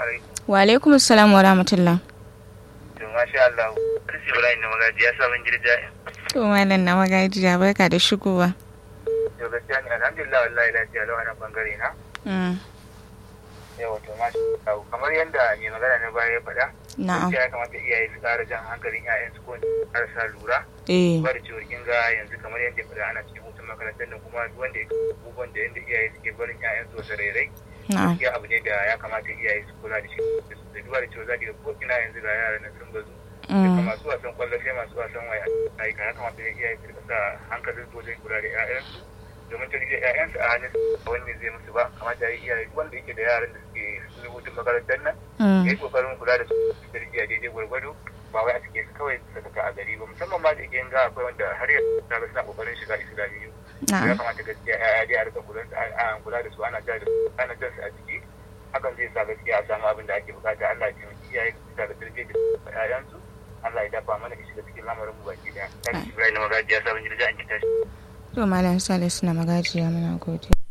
alaikum. Wa alaikum assalam wa rahmatullah. To masha Allah. Kirsi Ibrahim na magaji ya sabon girja. To malam na magajiya barka da shigowa. To gaskiya ne alhamdulillah wallahi lafiya lau a nan bangare na. Mm. Yawa to masha Allah. Kamar yadda mai magana na baya ya faɗa. Na'am. Gaskiya ya kamata iyaye su ƙara jan hankalin 'ya'yansu ko ƙarasa lura. Eh. Ba da cewar kin ga yanzu kamar yadda ya faɗa ana cikin hutun makarantar da kuma duk wanda ya abubuwan da yadda iyaye suke barin 'ya'yansu wasu rairai. Na'am. gaskiya abu ne da ya kamata iyaye su kula da shi da duba da cewa za ki ga ko ina yanzu ga yaran nan sun bazu daga Mm. masu wasan kwallo sai masu wasan waya a ya kamata da iyaye su rika sa hankalin su wajen kula da 'ya'yansu domin tarbiyyar 'ya'yansu a hannun su wanda zai musu ba kamata ya yi iyaye duk wanda yake da yaran da suke sun hutun makarantar nan ya Mm. yi kokarin kula da su tarbiyya daidai gwargwado ba wai a cike su kawai su saka a gari ba musamman ma da yake ga akwai wanda har yanzu na ga suna kokarin shiga islamiyyu ya Na'am. kamata gaskiya ya dai a rika kula da a kula da su ana jar da su ana jar su a jiki hakan zai sa gaskiya a samu abin da ake bukata Allah ya taimaki iyaye su da tarbiyyar da ƴaƴansu Allah ya dafa mana shiga cikin lamarin mu baki daya. Tashi Ibrahim Magaji ya sabon jirgin an kita shi. To malam Salisu na magajiya muna godiya.